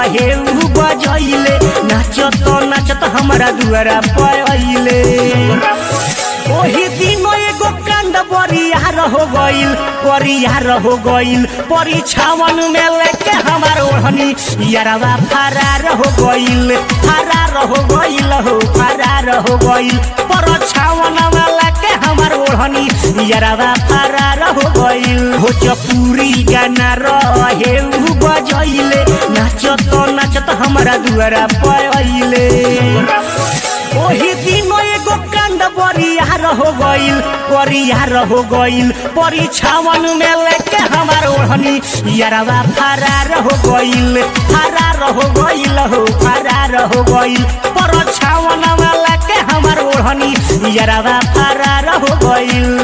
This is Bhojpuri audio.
रहे उ बजैले नाचत नाचत हमरा दुआरा पहिले ओही दिन एगो कांड बरियार हो गइल बरियार हो गइल परीक्षावन में लेके हमार ओढ़नी यारवा फरार हो गइल फरार हो गइल हो फरार हो गइल परीक्षावन में लेके हमार ओढ़नी यारवा फरार हो गइल हो चपूरी गाना रहे उ बजैले नाचत नाचत हमरा दुआरा पहिले ओही दिन एगो कांड बरियार हो गइल बरियार हो गइल परीक्षावन में लेके हमार ओढ़नी यारवा फरार हो गइल फरार हो गइल हो फरार हो गइल परीक्षावन में लेके हमार ओढ़नी यारवा फरार हो गइल